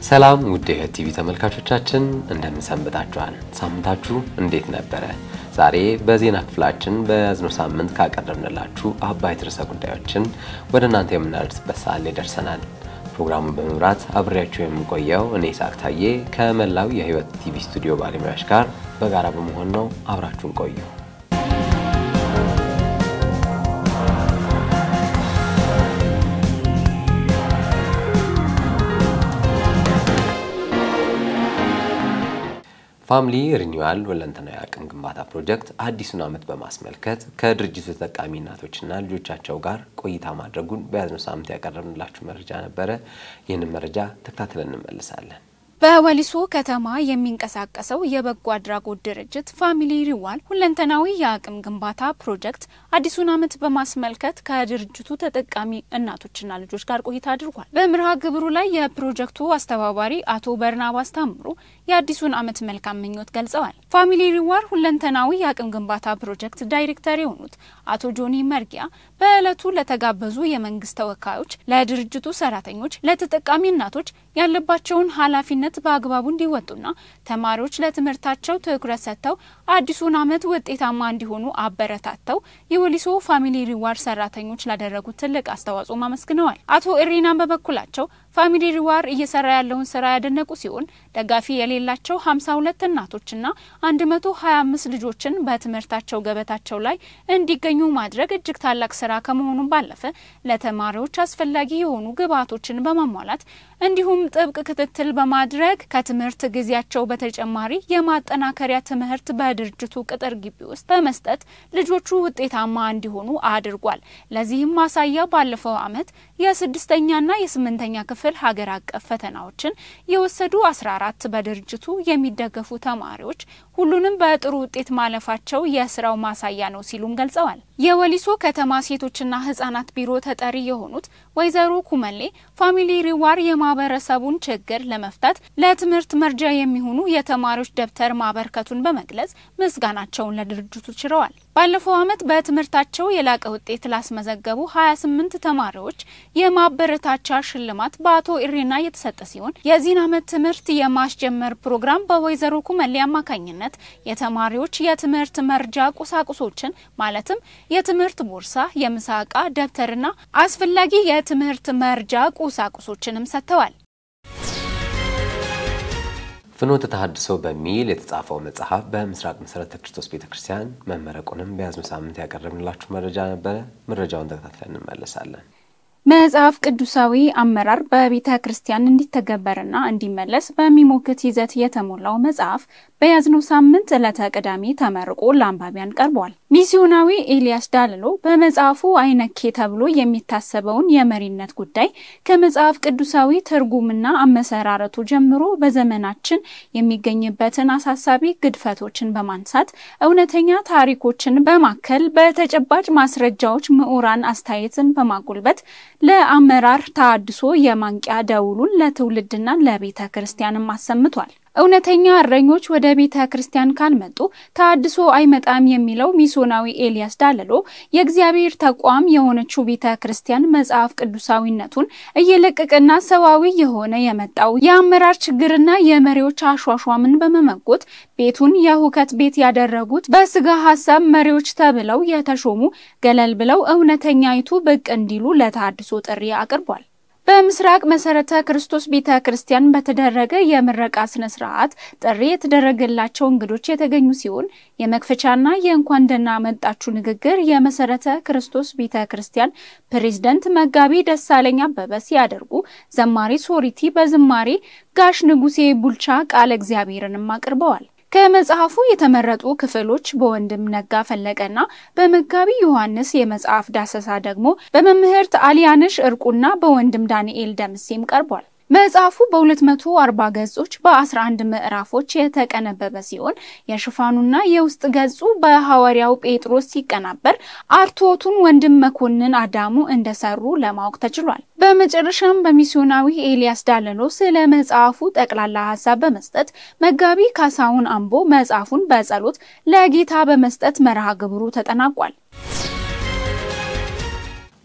ሰላም ውድ የህይወት ቲቪ ተመልካቾቻችን እንደምን ሰንብታችኋል? ሳምንታችሁ እንዴት ነበረ? ዛሬ በዜና ክፍላችን በያዝነው ሳምንት ካቀረብንላችሁ አበይት ርዕሰ ጉዳዮችን ወደ እናንተ የምናደርስበት ሰዓት ላይ ደርሰናል። ፕሮግራሙን በመምራት አብሬያችሁ የምቆየው እኔ ይስሐቅ ታዬ ከመላው የህይወት ቲቪ ስቱዲዮ ባለሙያዎች ጋር በጋራ በመሆን ነው። አብራችሁን ቆዩ። ፋሚሊ ሪኒዋል ሁለንተናዊ አቅም ግንባታ ፕሮጀክት አዲሱን ዓመት በማስመልከት ከድርጅቱ ተጠቃሚ እናቶችና ልጆቻቸው ጋር ቆይታ ማድረጉን በያዝነው ሳምንት ያቀረብንላችሁ መረጃ ነበረ። ይህንን መረጃ ተከታትለን እንመልሳለን። በወሊሶ ከተማ የሚንቀሳቀሰው የበጎ አድራጎት ድርጅት ፋሚሊ ሪዋል ሁለንተናዊ የአቅም ግንባታ ፕሮጀክት አዲሱን ዓመት በማስመልከት ከድርጅቱ ተጠቃሚ እናቶችና ልጆች ጋር ቆይታ አድርጓል። በመርሃ ግብሩ ላይ የፕሮጀክቱ አስተባባሪ አቶ በርናባስ ታምሩ የአዲሱን ዓመት መልካም ምኞት ገልጸዋል። ፋሚሊ ሪዋል ሁለንተናዊ የአቅም ግንባታ ፕሮጀክት ዳይሬክተር የሆኑት አቶ ጆኒ መርጊያ በዕለቱ ለተጋበዙ የመንግስት ተወካዮች፣ ለድርጅቱ ሰራተኞች፣ ለተጠቃሚ እናቶች ያለባቸውን ኃላፊነት በአግባቡ እንዲወጡና ተማሪዎች ለትምህርታቸው ትኩረት ሰጥተው አዲሱን ዓመት ውጤታማ እንዲሆኑ አበረታተው የወሊሶ ፋሚሊ ሪዋርድ ሰራተኞች ላደረጉት ትልቅ አስተዋጽኦም አመስግነዋል። አቶ እሪናን በበኩላቸው ፋሚሊ ሪዋርድ እየሰራ ያለውን ስራ ያደነቁ ሲሆን ደጋፊ የሌላቸው ሀምሳ ሁለት እናቶችና አንድ መቶ ሀያ አምስት ልጆችን በትምህርታቸው ገበታቸው ላይ እንዲገኙ ማድረግ እጅግ ታላቅ ስራ ከመሆኑም ባለፈ ለተማሪዎች አስፈላጊ የሆኑ ግብዓቶችን በማሟላት እንዲሁም ጥብቅ ክትትል በማድረግ ከትምህርት ጊዜያቸው በተጨማሪ የማጠናከሪያ ትምህርት በድርጅቱ ቅጥር ግቢ ውስጥ በመስጠት ልጆቹ ውጤታማ እንዲሆኑ አድርጓል። ለዚህም ማሳያ ባለፈው ዓመት የስድስተኛና የስምንተኛ ክፍል ሀገር አቀፍ ፈተናዎችን የወሰዱ አስራ አራት በድርጅቱ የሚደገፉ ተማሪዎች ሁሉንም በጥሩ ውጤት ማለፋቸው የስራው ማሳያ ነው ሲሉም ገልጸዋል። የወሊሶ ከተማ ሴቶችና ህጻናት ቢሮ ተጠሪ የሆኑት ወይዘሮ ኩመሌ ፋሚሊ ሪዋር የማህበረሰቡን ችግር ለመፍታት ለትምህርት መርጃ የሚሆኑ የተማሪዎች ደብተር ማበርከቱን በመግለጽ ምስጋናቸውን ለድርጅቱ ችረዋል። ባለፈው ዓመት በትምህርታቸው የላቀ ውጤት ላስመዘገቡ 28 ተማሪዎች የማበረታቻ ሽልማት በአቶ ኢሬና የተሰጠ ሲሆን የዚህን ዓመት ትምህርት የማስጀመር ፕሮግራም በወይዘሮ ኩመሌ አማካኝነት የተማሪዎች የትምህርት መርጃ ቁሳቁሶችን ማለትም የትምህርት ቦርሳ፣ የምሳ ዕቃ፣ ደብተርና አስፈላጊ የትምህርት መርጃ ቁሳቁሶችንም ሰጥተዋል። ፍኖተ ተሐድሶ በሚል የተጻፈው መጽሐፍ በምስራቅ መሰረተ ክርስቶስ ቤተ ክርስቲያን መመረቁንም በያዝነው ሳምንት ያቀረብንላችሁ መረጃ ነበረ። መረጃውን ተከታትለን እንመለሳለን። መጽሐፍ ቅዱሳዊ አመራር በቤተ ክርስቲያን እንዲተገበርና እንዲመለስ በሚሞክት ይዘት የተሞላው መጽሐፍ በያዝነው ሳምንት ዕለተ ቅዳሜ ተመርቆ ለአንባቢያን ቀርቧል። ሚስዮናዊ ኤልያስ ዳልሎ በመጽሐፉ አይነኬ ተብሎ የሚታሰበውን የመሪነት ጉዳይ ከመጽሐፍ ቅዱሳዊ ትርጉምና አመሰራረቱ ጀምሮ በዘመናችን የሚገኝበትን አሳሳቢ ግድፈቶችን በማንሳት እውነተኛ ታሪኮችን በማከል በተጨባጭ ማስረጃዎች ምሁራን አስተያየትን በማጎልበት ለአመራር ተሐድሶ የማንቂያ ደውሉን ለትውልድና ለቤተ ክርስቲያንም አሰምቷል። እውነተኛ እረኞች ወደ ቤተ ክርስቲያን ካልመጡ ተሐድሶ አይመጣም የሚለው ሚስዮናዊ ኤልያስ ዳለሎ የእግዚአብሔር ተቋም የሆነችው ቤተ ክርስቲያን መጽሐፍ ቅዱሳዊነቱን እየለቀቀና ሰዋዊ የሆነ የመጣው የአመራር ችግርና የመሪዎች አሿሿምን በመመጎት ቤቱን የሁከት ቤት ያደረጉት በስጋ ሀሳብ መሪዎች ተብለው የተሾሙ ገለል ብለው እውነተኛይቱ ብቅ እንዲሉ ለተሐድሶ ጥሪ አቅርቧል። በምስራቅ መሰረተ ክርስቶስ ቤተ ክርስቲያን በተደረገ የምረቃ ስነ ስርዓት ጥሪ የተደረገላቸው እንግዶች የተገኙ ሲሆን የመክፈቻና የእንኳን ደህና መጣችሁ ንግግር የመሰረተ ክርስቶስ ቤተ ክርስቲያን ፕሬዝደንት መጋቢ ደሳለኝ አበበ ሲያደርጉ ዘማሪ ሶሪቲ በዝማሬ ጋሽ ንጉሴ ቡልቻ ቃለ እግዚአብሔርንም አቅርበዋል። ከመጽሐፉ የተመረጡ ክፍሎች በወንድም ነጋ ፈለቀና በመጋቢ ዮሐንስ የመጽሐፍ ዳሰሳ ደግሞ በመምህርት አሊያነሽ እርቁና በወንድም ዳንኤል ደምሴም ቀርቧል። መጽሐፉ በ240 ገጾች በ11 ምዕራፎች የተቀነበበ ሲሆን የሽፋኑና የውስጥ ገጹ በሐዋርያው ጴጥሮስ ሲቀናበር አርቶቱን ወንድም መኮንን አዳሙ እንደሰሩ ለማወቅ ተችሏል። በመጨረሻም በሚስዮናዊ ኤልያስ ዳለሎ ስለ መጽሐፉ ጠቅላላ ሀሳብ በመስጠት መጋቢ ካሳሁን አምቦ መጽሐፉን በጸሎት ለጌታ በመስጠት መርሃ ግብሩ ተጠናቋል።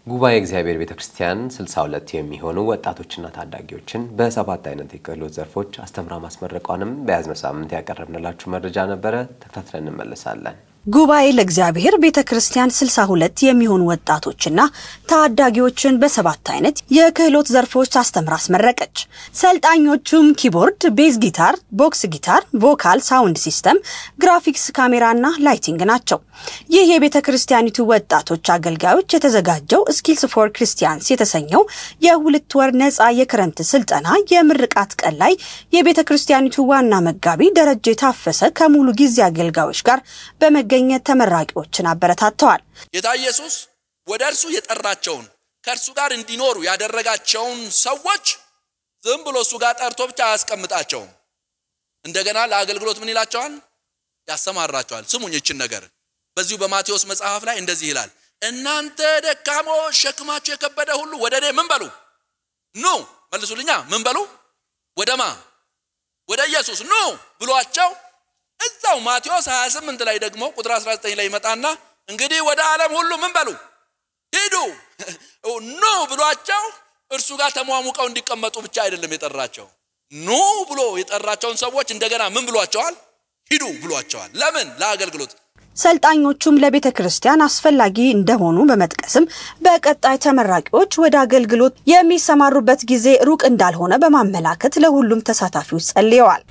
ጉባኤ እግዚአብሔር ቤተ ክርስቲያን 62 የሚሆኑ ወጣቶችና ታዳጊዎችን በሰባት አይነት የክህሎት ዘርፎች አስተምራ ማስመረቋንም በያዝነው ሳምንት ያቀረብንላችሁ መረጃ ነበረ። ተከታትለን እንመለሳለን። ጉባኤ ለእግዚአብሔር ቤተ ክርስቲያን 62 የሚሆኑ ወጣቶችና ታዳጊዎችን በሰባት አይነት የክህሎት ዘርፎች አስተምራ አስመረቀች። ሰልጣኞቹም ኪቦርድ፣ ቤዝ ጊታር፣ ቦክስ ጊታር፣ ቮካል፣ ሳውንድ ሲስተም፣ ግራፊክስ፣ ካሜራና ላይቲንግ ናቸው። ይህ የቤተ ክርስቲያኒቱ ወጣቶች አገልጋዮች የተዘጋጀው ስኪልስ ፎር ክርስቲያንስ የተሰኘው የሁለት ወር ነፃ የክረምት ስልጠና የምርቃት ቀን ላይ የቤተ ክርስቲያኒቱ ዋና መጋቢ ደረጀ ታፈሰ ከሙሉ ጊዜ አገልጋዮች ጋር በመ ገኘት ተመራቂዎችን አበረታተዋል። ጌታ ኢየሱስ ወደ እርሱ የጠራቸውን ከእርሱ ጋር እንዲኖሩ ያደረጋቸውን ሰዎች ዝም ብሎ እሱ ጋር ጠርቶ ብቻ አያስቀምጣቸውም። እንደገና ለአገልግሎት ምን ይላቸዋል? ያሰማራቸዋል። ስሙኝ ይችን ነገር በዚሁ በማቴዎስ መጽሐፍ ላይ እንደዚህ ይላል፣ እናንተ ደካሞች ሸክማችሁ የከበደ ሁሉ ወደ እኔ ምን በሉ ኑ። መልሱልኛ፣ ምን በሉ? ወደማ ወደ ኢየሱስ ኑ ብሏቸው እዛው ማቴዎስ 28 ላይ ደግሞ ቁጥር 19 ላይ ይመጣና እንግዲህ ወደ ዓለም ሁሉ ምን በሉ ሂዱ ኑ ብሏቸው እርሱ ጋር ተሟሙቀው እንዲቀመጡ ብቻ አይደለም የጠራቸው። ኑ ብሎ የጠራቸውን ሰዎች እንደገና ምን ብሏቸዋል? ሂዱ ብሏቸዋል። ለምን? ለአገልግሎት። ሰልጣኞቹም ለቤተ ክርስቲያን አስፈላጊ እንደሆኑ በመጥቀስም በቀጣይ ተመራቂዎች ወደ አገልግሎት የሚሰማሩበት ጊዜ ሩቅ እንዳልሆነ በማመላከት ለሁሉም ተሳታፊዎች ጸልየዋል።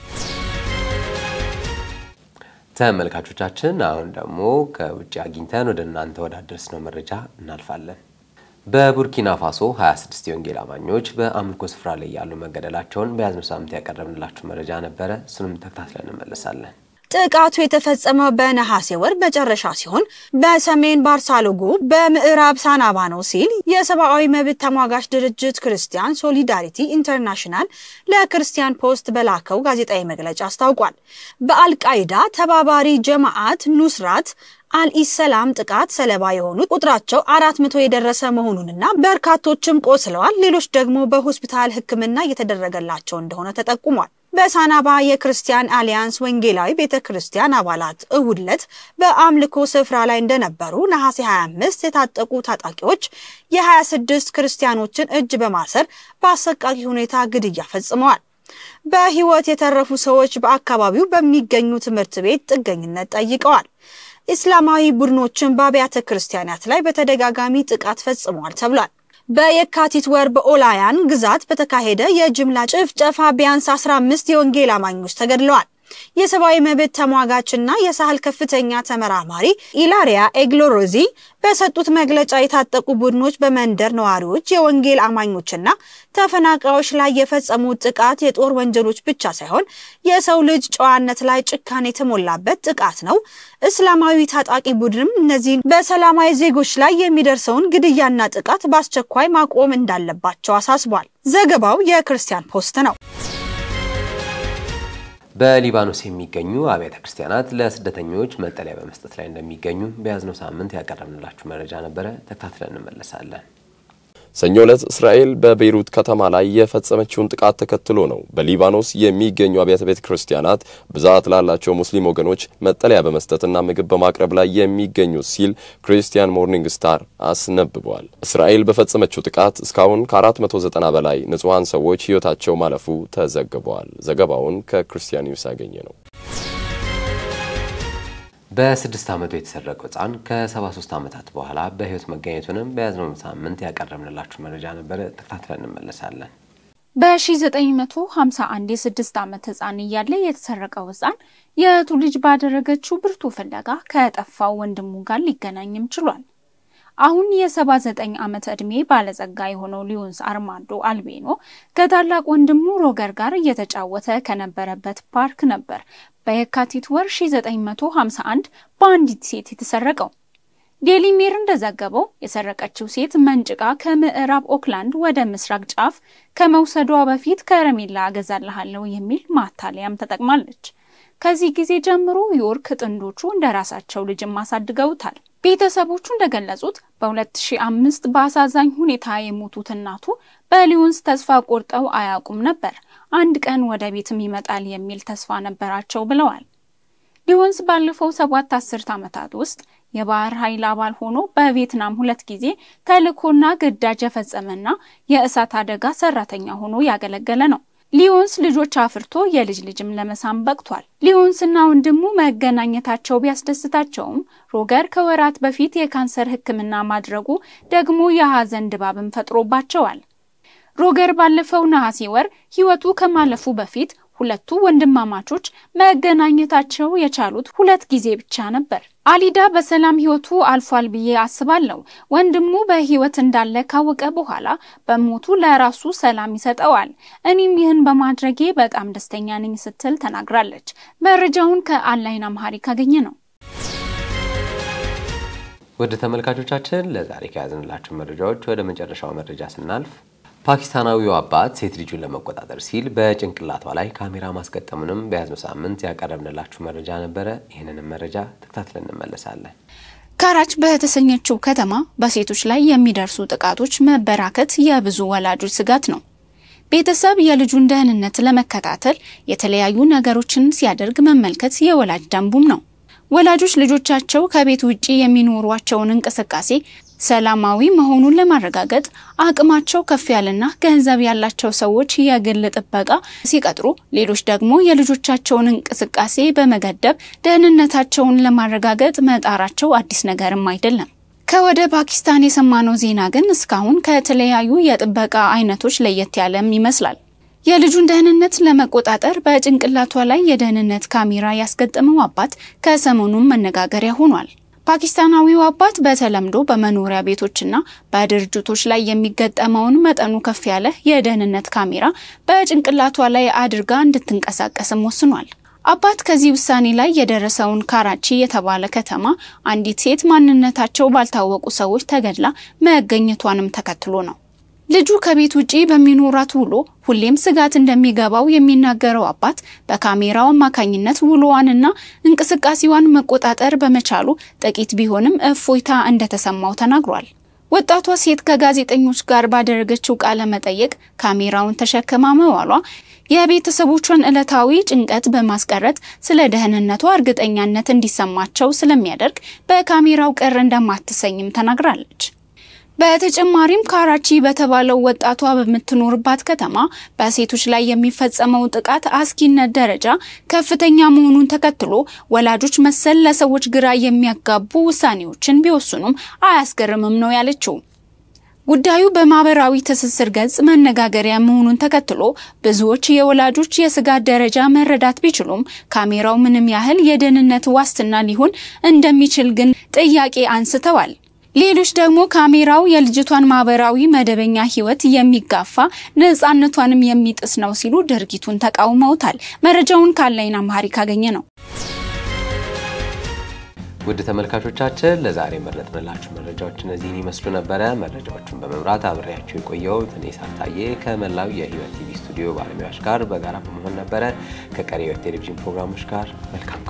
ተመልካቾቻችን አሁን ደግሞ ከውጭ አግኝተን ወደ እናንተ ወዳደረስነው መረጃ እናልፋለን። በቡርኪና ፋሶ 26 የወንጌል አማኞች በአምልኮ ስፍራ ላይ ያሉ መገደላቸውን በያዝነው ሳምንት ያቀረብንላችሁ መረጃ ነበረ። እሱንም ተከታትለን እንመለሳለን። ጥቃቱ የተፈጸመው በነሐሴ ወር መጨረሻ ሲሆን በሰሜን ባርሳሎጎ በምዕራብ ሳናባ ነው ሲል የሰብአዊ መብት ተሟጋች ድርጅት ክርስቲያን ሶሊዳሪቲ ኢንተርናሽናል ለክርስቲያን ፖስት በላከው ጋዜጣዊ መግለጫ አስታውቋል። በአልቃይዳ ተባባሪ ጀማዓት ኑስራት አልኢሰላም ጥቃት ሰለባ የሆኑት ቁጥራቸው አራት መቶ የደረሰ መሆኑንና በርካቶችም ቆስለዋል፣ ሌሎች ደግሞ በሆስፒታል ሕክምና እየተደረገላቸው እንደሆነ ተጠቁሟል። በሳናባ የክርስቲያን አሊያንስ ወንጌላዊ ቤተ ክርስቲያን አባላት እሁድ ዕለት በአምልኮ ስፍራ ላይ እንደነበሩ ነሐሴ 25 የታጠቁ ታጣቂዎች የ26 ክርስቲያኖችን እጅ በማሰር በአሰቃቂ ሁኔታ ግድያ ፈጽመዋል። በህይወት የተረፉ ሰዎች በአካባቢው በሚገኙ ትምህርት ቤት ጥገኝነት ጠይቀዋል። ኢስላማዊ ቡድኖችን በአብያተ ክርስቲያናት ላይ በተደጋጋሚ ጥቃት ፈጽመዋል ተብሏል። በየካቲት ወር በኦላያን ግዛት በተካሄደ የጅምላ ጭፍጨፋ ቢያንስ 15 የወንጌል አማኞች ተገድለዋል። የሰብአዊ መብት ተሟጋችና የሳህል ከፍተኛ ተመራማሪ ኢላሪያ ኤግሎሮዚ በሰጡት መግለጫ የታጠቁ ቡድኖች በመንደር ነዋሪዎች፣ የወንጌል አማኞችና ተፈናቃዮች ላይ የፈጸሙት ጥቃት የጦር ወንጀሎች ብቻ ሳይሆን የሰው ልጅ ጨዋነት ላይ ጭካኔ የተሞላበት ጥቃት ነው። እስላማዊ ታጣቂ ቡድንም እነዚህን በሰላማዊ ዜጎች ላይ የሚደርሰውን ግድያና ጥቃት በአስቸኳይ ማቆም እንዳለባቸው አሳስቧል። ዘገባው የክርስቲያን ፖስት ነው። በሊባኖስ የሚገኙ አብያተ ክርስቲያናት ለስደተኞች መጠለያ በመስጠት ላይ እንደሚገኙ በያዝነው ሳምንት ያቀረብንላችሁ መረጃ ነበረ። ተከታትለን እንመለሳለን። ሰኞ ዕለት እስራኤል በቤይሩት ከተማ ላይ የፈጸመችውን ጥቃት ተከትሎ ነው በሊባኖስ የሚገኙ አብያተ ቤተ ክርስቲያናት ብዛት ላላቸው ሙስሊም ወገኖች መጠለያ በመስጠትና ምግብ በማቅረብ ላይ የሚገኙት ሲል ክሪስቲያን ሞርኒንግ ስታር አስነብቧል። እስራኤል በፈጸመችው ጥቃት እስካሁን ከ490 በላይ ንጹሐን ሰዎች ሕይወታቸው ማለፉ ተዘግቧል። ዘገባውን ከክርስቲያን ኒውስ ያገኘ ነው። በስድስት ዓመቱ የተሰረቀው ሕፃን ከ73 ዓመታት በኋላ በሕይወት መገኘቱንም በያዝነው ሳምንት ያቀረብንላችሁ መረጃ ነበረ። ተከታትለን እንመለሳለን። በ1951 የስድስት ዓመት ህፃን እያለ የተሰረቀው ህፃን የእህቱ ልጅ ባደረገችው ብርቱ ፍለጋ ከጠፋው ወንድሙ ጋር ሊገናኝም ችሏል። አሁን የ79 ዓመት ዕድሜ ባለጸጋ የሆነው ሊዮንስ አርማንዶ አልቤኖ ከታላቅ ወንድሙ ሮገር ጋር እየተጫወተ ከነበረበት ፓርክ ነበር በየካቲት ወር 1951 በአንዲት ሴት የተሰረቀው። ዴሊ ሜር እንደዘገበው የሰረቀችው ሴት መንጭቃ ከምዕራብ ኦክላንድ ወደ ምስራቅ ጫፍ ከመውሰዷ በፊት ከረሜላ አገዛልሃለሁ የሚል ማታለያም ተጠቅማለች። ከዚህ ጊዜ ጀምሮ ዮርክ ጥንዶቹ እንደ ራሳቸው ልጅም አሳድገውታል። ቤተሰቦቹ እንደገለጹት በ2005 በአሳዛኝ ሁኔታ የሞቱት እናቱ በሊዮንስ ተስፋ ቆርጠው አያውቁም ነበር። አንድ ቀን ወደ ቤትም ይመጣል የሚል ተስፋ ነበራቸው ብለዋል። ሊዮንስ ባለፈው ሰባት አስርት ዓመታት ውስጥ የባህር ኃይል አባል ሆኖ በቪየትናም ሁለት ጊዜ ተልዕኮና ግዳጅ የፈጸመና የእሳት አደጋ ሰራተኛ ሆኖ ያገለገለ ነው። ሊዮንስ ልጆች አፍርቶ የልጅ ልጅም ለመሳም በቅቷል። ሊዮንስና ወንድሙ መገናኘታቸው ቢያስደስታቸውም ሮገር ከወራት በፊት የካንሰር ሕክምና ማድረጉ ደግሞ የሐዘን ድባብን ፈጥሮባቸዋል። ሮገር ባለፈው ነሐሴ ወር ሕይወቱ ከማለፉ በፊት ሁለቱ ወንድማማቾች መገናኘታቸው የቻሉት ሁለት ጊዜ ብቻ ነበር። አሊዳ በሰላም ሕይወቱ አልፏል ብዬ አስባለሁ። ወንድሙ በሕይወት እንዳለ ካወቀ በኋላ በሞቱ ለራሱ ሰላም ይሰጠዋል። እኔም ይህን በማድረጌ በጣም ደስተኛ ነኝ ስትል ተናግራለች። መረጃውን ከአንላይን አምሃሪክ አገኘ ነው። ወደ ተመልካቾቻችን ለዛሬ ከያዝንላችሁ መረጃዎች ወደ መጨረሻው መረጃ ስናልፍ ፓኪስታናዊው አባት ሴት ልጁን ለመቆጣጠር ሲል በጭንቅላቷ ላይ ካሜራ ማስገጠሙንም በያዝነው ሳምንት ያቀረብንላችሁ መረጃ ነበረ። ይህንንም መረጃ ተከታትለን እንመለሳለን። ካራች በተሰኘችው ከተማ በሴቶች ላይ የሚደርሱ ጥቃቶች መበራከት የብዙ ወላጆች ስጋት ነው። ቤተሰብ የልጁን ደህንነት ለመከታተል የተለያዩ ነገሮችን ሲያደርግ መመልከት የወላጅ ደንቡም ነው። ወላጆች ልጆቻቸው ከቤት ውጪ የሚኖሯቸውን እንቅስቃሴ ሰላማዊ መሆኑን ለማረጋገጥ አቅማቸው ከፍ ያለና ገንዘብ ያላቸው ሰዎች የግል ጥበቃ ሲቀጥሩ፣ ሌሎች ደግሞ የልጆቻቸውን እንቅስቃሴ በመገደብ ደህንነታቸውን ለማረጋገጥ መጣራቸው አዲስ ነገርም አይደለም። ከወደ ፓኪስታን የሰማነው ዜና ግን እስካሁን ከተለያዩ የጥበቃ አይነቶች ለየት ያለም ይመስላል። የልጁን ደህንነት ለመቆጣጠር በጭንቅላቷ ላይ የደህንነት ካሜራ ያስገጠመው አባት ከሰሞኑም መነጋገሪያ ሆኗል። ፓኪስታናዊው አባት በተለምዶ በመኖሪያ ቤቶችና በድርጅቶች ላይ የሚገጠመውን መጠኑ ከፍ ያለ የደህንነት ካሜራ በጭንቅላቷ ላይ አድርጋ እንድትንቀሳቀስም ወስኗል። አባት ከዚህ ውሳኔ ላይ የደረሰውን ካራቺ የተባለ ከተማ አንዲት ሴት ማንነታቸው ባልታወቁ ሰዎች ተገድላ መገኘቷንም ተከትሎ ነው። ልጁ ከቤት ውጪ በሚኖራት ውሎ ሁሌም ስጋት እንደሚገባው የሚናገረው አባት በካሜራው አማካኝነት ውሎዋንና እንቅስቃሴዋን መቆጣጠር በመቻሉ ጥቂት ቢሆንም እፎይታ እንደተሰማው ተናግሯል። ወጣቷ ሴት ከጋዜጠኞች ጋር ባደረገችው ቃለ መጠየቅ ካሜራውን ተሸክማ መዋሏ የቤተሰቦቿን ዕለታዊ ጭንቀት በማስቀረት ስለ ደህንነቷ እርግጠኛነት እንዲሰማቸው ስለሚያደርግ በካሜራው ቅር እንደማትሰኝም ተናግራለች። በተጨማሪም ካራቺ በተባለው ወጣቷ በምትኖርባት ከተማ በሴቶች ላይ የሚፈጸመው ጥቃት አስጊነት ደረጃ ከፍተኛ መሆኑን ተከትሎ ወላጆች መሰል ለሰዎች ግራ የሚያጋቡ ውሳኔዎችን ቢወስኑም አያስገርምም ነው ያለችው። ጉዳዩ በማህበራዊ ትስስር ገጽ መነጋገሪያ መሆኑን ተከትሎ ብዙዎች የወላጆች የስጋት ደረጃ መረዳት ቢችሉም ካሜራው ምንም ያህል የደህንነት ዋስትና ሊሆን እንደሚችል ግን ጥያቄ አንስተዋል። ሌሎች ደግሞ ካሜራው የልጅቷን ማህበራዊ መደበኛ ሕይወት የሚጋፋ ነፃነቷንም የሚጥስ ነው ሲሉ ድርጊቱን ተቃውመውታል። መረጃውን ከአንላይን አምሃሪክ አገኘ ነው። ውድ ተመልካቾቻችን ለዛሬ መረጥንላችሁ መረጃዎች እነዚህን ይመስሉ ነበረ። መረጃዎቹን በመምራት አብሬያችሁ የቆየሁት እኔ ሳታዬ ከመላው የህይወት ቲቪ ስቱዲዮ ባለሙያዎች ጋር በጋራ በመሆን ነበረ። ከቀሪ የህይወት ቴሌቪዥን ፕሮግራሞች ጋር መልካም